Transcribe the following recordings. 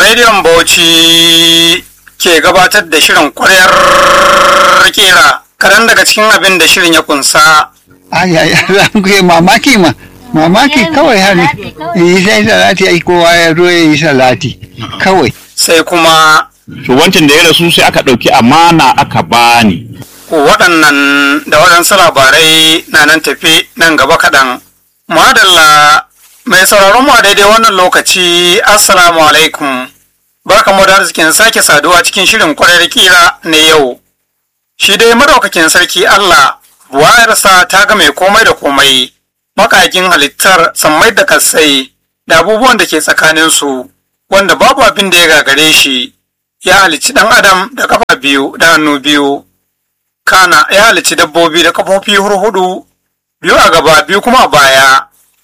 Rediyon Bauchi ke gabatar da shirin kwaryar kera kaɗan daga cikin abin da shirin ya kunsa. ai ai ai mamaki ma mamaki kawai har yi sai salati ai kowa ya zo ya yi salati kawai Sai kuma to wancan da ya rasu sai aka ɗauki amana aka bani waɗannan da waɗansu labarai na nan tafi nan gaba kaɗan. Madalla mai sauraron mu a daidai wannan lokaci Assalamu alaikum. Barka mu da arzikin sake saduwa cikin shirin kwarar kira na yau. Shi dai madaukakin sarki Allah buwayarsa ta ga mai komai da komai, makakin halittar sammai da kasai da abubuwan da ke tsakaninsu, wanda babu abin da ya gagare shi, ya halicci ɗan adam da kafa biyu da hannu biyu. Kana ya halicci dabbobi da kafofi hurhudu biyu a gaba biyu kuma a baya.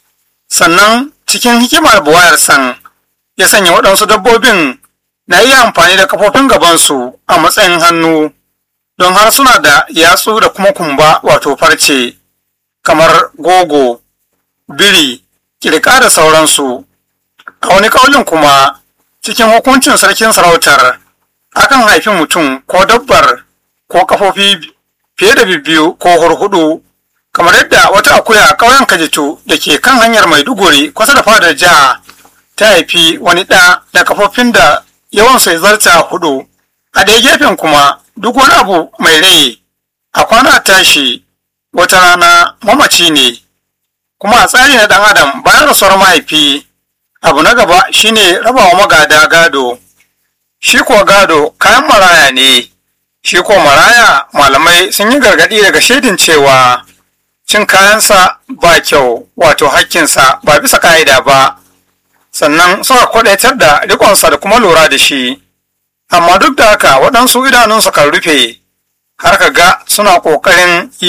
Sannan cikin hikimar buwayar san ya sanya waɗansu dabbobin na iya amfani da kafofin gabansu a matsayin hannu don har suna da yatsu da kuma kumba wato farce kamar gogo, biri, kirka da sauransu. A wani kaulin kuma cikin hukuncin sarkin sarautar akan haifi mutum ko dabbar ko kafofi fiye da biyu ko hurhudu kamar yadda wata akuya a ƙauyen kajitu da ke kan hanyar maiduguri kusa da fadar jiha ta haifi wani ɗa da kafofin da yawansu ya zarta hudu a ɗaya gefen kuma duk wani abu mai rai a kwana tashi wata rana mamaci ne kuma a tsari na ɗan adam bayan rasuwar mahaifi abu na gaba shine rabawa magada gado shi ko gado kayan maraya ne shi ko maraya malamai sun yi gargaɗi daga shaidin cewa cin kayansa ba kyau wato hakkinsa ba bisa ka'ida ba sannan suka kwadaitar da rikonsa da kuma lura da shi amma duk da haka waɗansu idanunsu kan rufe har ka ga suna ƙoƙarin yi